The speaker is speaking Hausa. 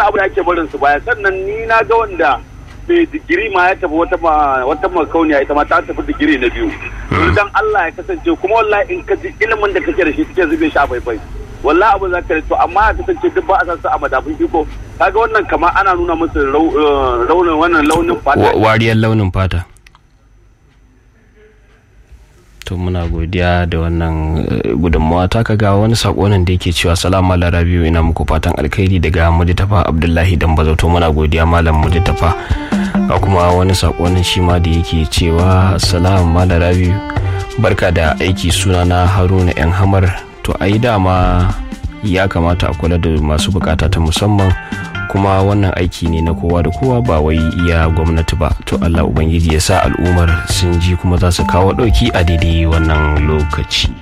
wannan abu da ake barin su baya sannan ni na ga wanda mai digiri ma ya tafi wata ma- wata makauniya ita ma ta tafi digiri na biyu dan Allah ya kasance kuma wallahi in ka ji ilimin da kake da shi kake zube shi a faifai wallahi abu za ka to amma ya kasance duk ba a san su a madafin iko kaga wannan kamar ana nuna musu rau- eh, raunin wannan launin fata Wa- wariyar launin fata to muna godiya da wannan eh, gudunmawa ta kaga wani sako nan da yake cewa salamu ala rabiu ina muku fatan alkhairi daga mujtafa abdullahi dan bazo to muna godiya malam mujtafa ga kuma wani sako nan shi ma da yake cewa salamu ala rabiu barka da aiki suna na haruna yan hamar to ai dama ya kamata a kula da masu bukata ta musamman kuma wannan aiki ne na kowa da kowa ba wai iya gwamnati ba to allah ubangiji ya sa al'ummar sun ji kuma za su kawo ɗauki a daidai wannan lokaci